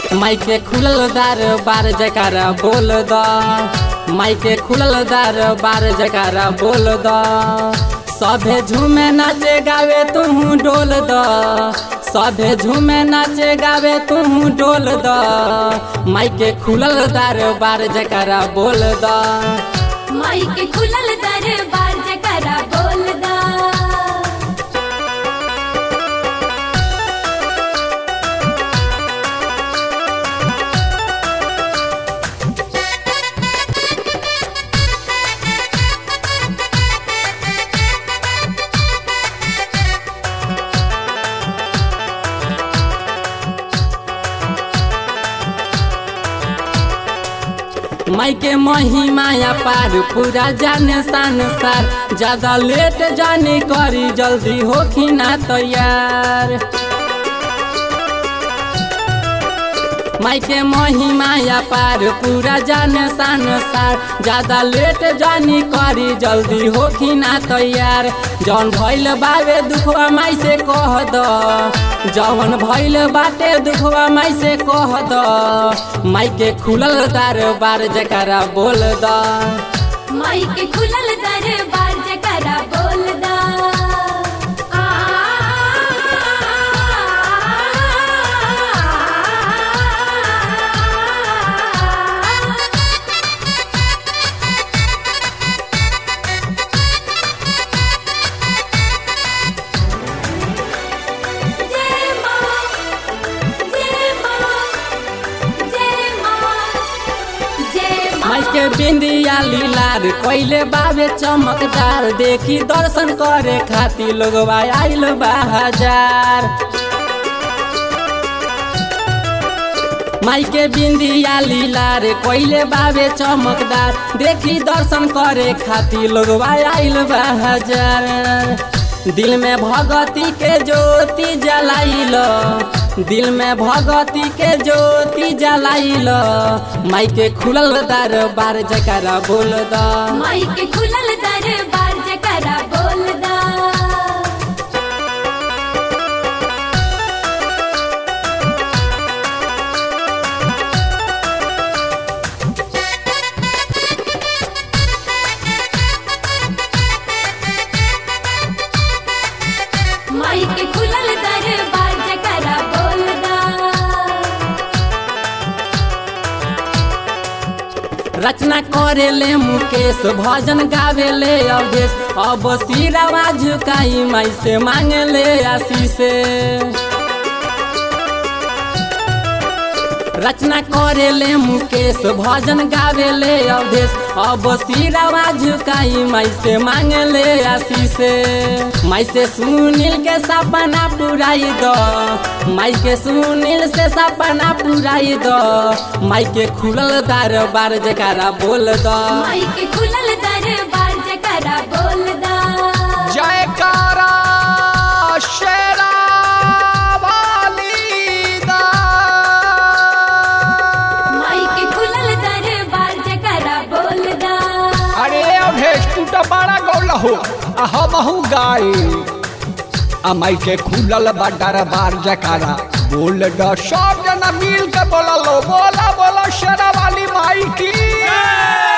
माइके खुलल दार बार जकारा बोल द माइके खुलल दार बार जकारा बोल द सभे झूमे नाचे गावे तू डोल द सभे झूमे नाचे गावे तू डोल द माइके खुलल दार बार जकारा बोल द माइक खुलल दरबार जकरा बोलदा माइके महिमाया पार पूरा जाने संसार ज्यादा लेट जाने करी जल्दी होखी ना तैयार माइके महिमाया पार पूरा जाने संसार ज्यादा लेट जानी करी जल्दी होखी ना तैयार जौन भइल बावे दुखवा माई से कह द जौन भइल बाटे दुखवा माई से कह द माइके खुलल दरबार जकरा बोल द माइक खुलल दरबार जकरा बोलदा आ जय मां जय मां जय मां जय मां माइके बिंदिया लीलार कोइले बाबे चमकदार देखी दर्शन करे खातिर लोगवा आइल बा हजार माइके बिंदिया लीलार कोइले बाबे चमकदार देखी दर्शन करे खातिर लोगवा आइल बा हजार दिल में भगती के ज्योति जलाइल दिल में भगती के ज्योति जलाइल माइके खुलल दरबार जकरा बोल द माइक खुलल दरबार जकरा बोलदा माइक खुलल दरबार जकरा बोलदा रचना करेले मुकेश भजन गावेले अवधेश अब सिरवा झुकाई माई से मांगले आशीष रचना करेले मुकेश भजन गावेले अवधेश अब सिरवा झुकाई माई से मांगले आशीष माई से सुनील के सपना पुराई दो माई के सुनील से सपना पुराई दो माई के खुलल दरबार जकारा बोल दो माइक खुलल दरबार जकरा बोलदा जयकारा शेरा वाली दा माइक खुलल दरबार जकरा बोलदा अरे अभेश तू तो बड़ा गौल हो आ हमहू गाई आ माई के खुलल बा दरबार जकारा बोल द सब जना मिल के बोला लो बोला बोला शेरा वाली माई की